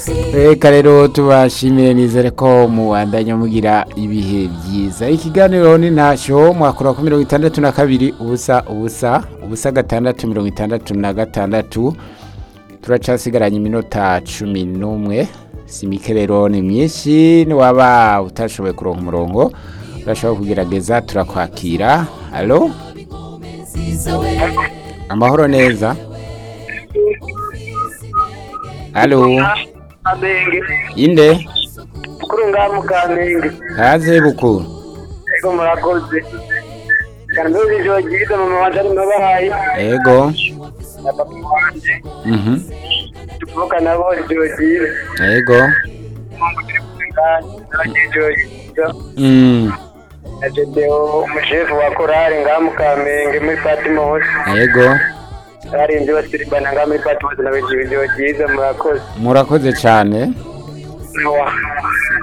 reka rero tubashimire nizere ko mubandanya mugira ibihe byiza ikiganiro ni ntashyo mwakora ku mirongo itandatu na kabiri ubusa ubusa ubusa gatandatu mirongo itandatu na gatandatu turacasigaranye iminota cumi n'umwe si mike rero ni myinshi niwaba utashoboye kuronka umurongo urashobora kugerageza turakwakira alo amahoro neza alo Kamenge inde kuri ngaha mu Kamenge kaze bukuru ego murakoze kandi uzi ijoro ryiza mama wanje ari mabahaye ego na papa wanje mhm tuvuka nabo ijoro ryiza ego mungu turi kumwe ngaha nabagira ijoro ryiza mm na Jedeo umushefu wa korali ngaha mu Kamenge muri Fatima hose ego barinzi basiribana ngaha muri Fatima hose nabagira ijoro ryiza murakoze murakoze cyane Noah.